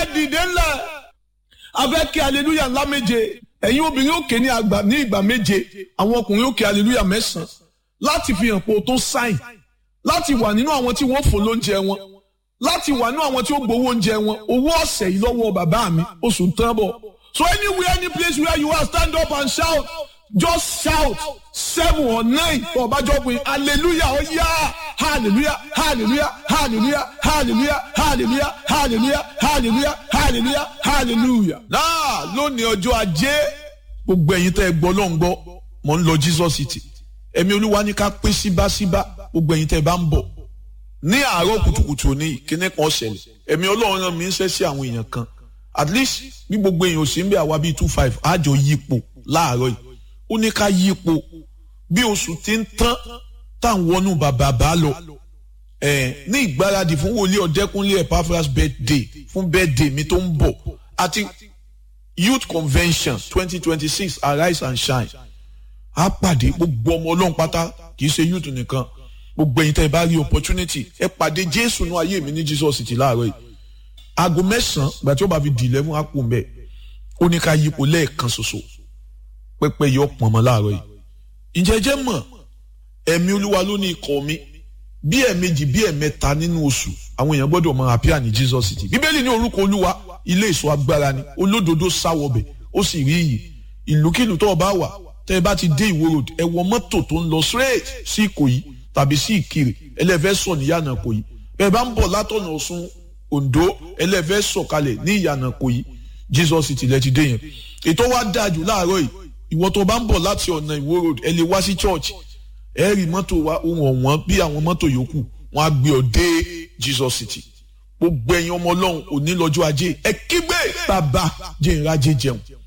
dìde ńlẹ̀ afẹ́ kí aleluya ńlá méje ẹ̀yin obìnrin òkè ní àgbà ní ìgbà méje àwọn ọkùnrin òkè aleluya mẹ́sàn-án láti fi hàn pé o tó sáìn láti wà nínú àwọn tí wọ́n fò lóúnjẹ wọn láti wà nínú àwọn tí ó gbowó oúnjẹ wọn owó ọ̀sẹ̀ yìí lọ́wọ́ bàbá mi oṣù tán bọ̀ so anywhere any place where you are stand up and shout just shout seven or nine ọ̀bájọ́ pé hallelujah ó yá hallelujah hallelujah hallelujah hallelujah hallelujah hallelujah hallelujah hallelujah hallelujah. náà lónìí ọjọ́ ajé gbogbo ẹ̀yin tẹ́ ẹ gbọ́ ló ń gbọ́ mò ń lọ Jesus city ẹ̀mí olúwa ní ká pín síbáṣíbá gbogbo ẹ̀yin tẹ́ ẹ bá ń bọ̀ ní àárọ̀ kùtùkùtù òní kíní kan ṣẹlẹ̀ ẹ̀mí ọlọ́run rán mi ń ṣẹ́ sí àwọn èèyàn kan at least bí gbogbo èèyàn ò sí ń bẹ àwa bíi two five àjọ yípo láàárọ̀ yìí ó ní ká yípo bí oṣù tí ń tán tá à ń wọnú bàbá bá lọ ẹ ní ìgbáradì fún wòlíì ọ̀dẹ́kúnlé Epaphras birthday fún birthday mi tó ń bọ̀ àti youth convention twenty twenty six arise and shine á pàdé gbogbo ọmọ ọlọ́run pátá kì í ṣe youth nìkan gbogbo ẹ̀yin tẹ́ ẹ bá rí opportunity ẹ pàdé jésù nú ayé mi ní jesus ti láàárọ̀ yìí aago mẹ́sàn-án ìgbà tí ó bá fi di eleven àpò mbẹ́ ó ní ká yípo lẹ́ẹ̀kan ṣoṣo pẹ́pẹ́ yọ pọ̀nmọ́ láàárọ̀ yìí ǹjẹ́ jẹ́ mọ̀ ẹ̀mí olúwa ló ní ikọ̀ mi bí ẹ̀ẹ̀mejì bí ẹ̀ẹ̀mẹ́ta nínú oṣù àwọn èèyàn gbọ́dọ̀ máa appear ní jesus ti bíbélì ní orúkọ olúwa ilé ìṣọ́ agbára ni olódodo sáwọbẹ̀ ó sì rí iyì ìlúkìlú tó o bá wà tẹ́ ẹ bá ti dé ìwó road ẹ wọ mọ́tò tó ń lọ straight sí ìkòyí tàbí sí ìkirè ẹlẹ́fẹ́ sọ ní ìyànà kòyí bẹ́ẹ̀ bá ń bọ̀ látọ̀nà ọ̀ṣun ondo ẹlẹ́fẹ́ sọ̀kalẹ̀ ní ìyànà kòyí jesus ti lẹ́ ti dé yẹn ètò wa dáa jù láàárọ̀ yìí ìwọ tó bá ń bọ̀ láti ọ̀nà ìwó road ẹ lè wá sí church ẹ rí mọ́tò wa ohun ọ̀wọ́n bí àwọn mọ́tò yòókù wọn á gbé ọ dé jesus city gbogbo ẹ̀yin ọmọ ọlọ́run òní lọ́jọ́ ajé ẹ kígbe bàbá jẹ́ ìrajé jẹun